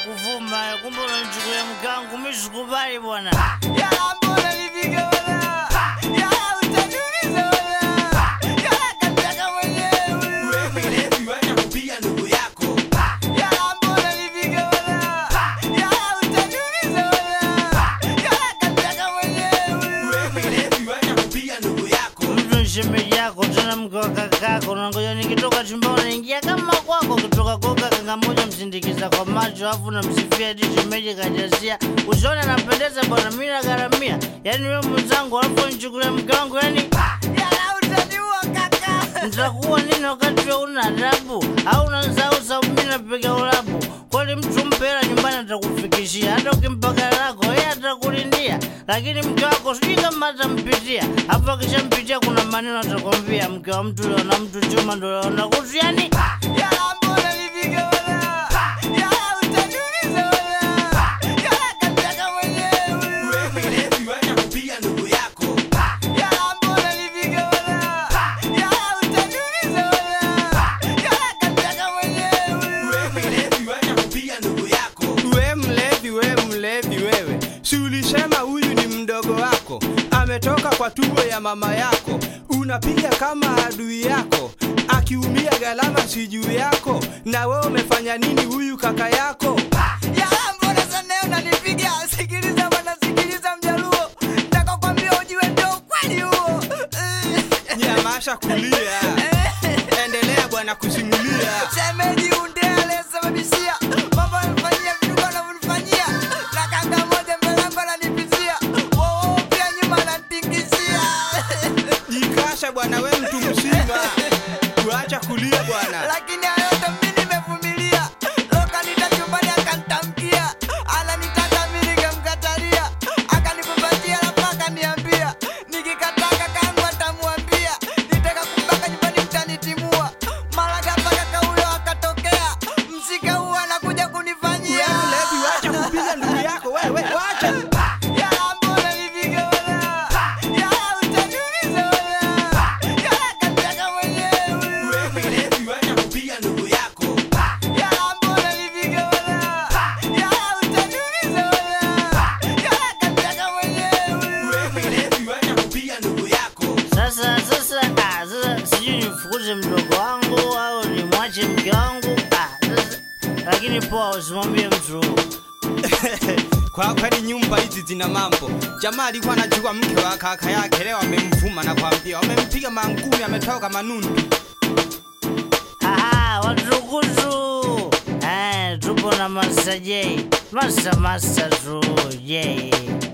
kuvuma, kumbe unanichukulia mke wangu, mimi sikubali bwana. Yala mbona nifike wala? Yala utaniuliza wala? Yala kataka mwenyewe. Wewe mlevi wacha kupiga ndugu yako. Yala mbona nifike wala? Yala utaniuliza wala? Yala kataka mwenyewe. Wewe mlevi wacha kupiga ndugu yako. Mtu ni shemeji yako tena mke wa kakako, nangoja nikitoka chumbani naingia kama kwako, kutoka kwa kaka moja msindikiza kwa macho, afu namsifia eti shemeji kajazia usoni, anapendeza bwana, mimi nagharamia. Yani wewe mwenzangu, alafu nichukulia mke wangu, yani Yala utaniua kaka. nitakuwa nini wakati wewe una adabu au unasahau sababu mimi napiga ulabu? Kwani mtu mpe hela nyumbani atakufikishia, hata ukimpa gari lako yeye atakulindia, lakini mke wako sijui kama atampitia. Hapo akishampitia kuna maneno atakwambia, mke wa mtu leo na mtu chuma ndo leo na kutu, yani Yala mbona nifike wala? Yala utaniuliza wala? Yala kataka mwenyewe. Wewe mlevi wacha kupiga ndugu yako. Yala mbona nifike wala? Yala utaniuliza wala? Yala kataka mwenyewe. Wewe mlevi wacha kupiga ndugu yako. We mlevi, we mlevi wewe, si ulisema huyu ni mdogo wako, ametoka kwa tumbo ya mama yako, unapiga kama adui yako, akiumia gharama si juu yako, na wewe umefanya nini huyu kaka yako? Yala mbona sana unanipiga? Sikiliza bwana, sikiliza mjaluo. Nataka kwambia ujue ndio ukweli huo. Nyamasha kulia, endelea bwana kusimulia. Shemeji unde aliyesababishia mambo yanifanyia vitu anavyonifanyia, na kanga moja mbele yangu ananipizia, wao pia nyuma ananitingizia. Jikasha bwana, we mtu mzima, kuacha kulia bwana. Lakini hayo yote mimi nimevumilia. Loka nita chumbani akanitamkia, ananitaka mimi nikamkatalia, akanikumbatia alafu akaniambia, nikikataa kakangu atamwambia, nitaka kumbaka nyumbani mtanitimua. Mara ghafla kaka huyo akatokea, msika huo anakuja kunifanyia. We mlevi, wacha kupiga ndugu yako wewe, wacha. Yala mbona nifike wala? Yala utaniuliza wala? Yala kataka mwenyewe. Wewe mlevi wacha kupiga ndugu yako. Yala mbona nifike wala? Yala utaniuliza wala? Yala kataka mwenyewe. Wewe mlevi wacha kupiga ndugu yako. sasa sasa, ah, sasa sijui nimfukuze mdogo wangu au nimwache mke wangu ah, sasa, lakini poa, usimwambie mtu Kwa kweli nyumba hizi zina mambo. Jamaa alikuwa anajua mke wa kaka yake, leo amemvuma na kwambia wamempiga mangumi, ametoka manundu. Aha, watukutu eh, tupo na Master J, Master Master tu J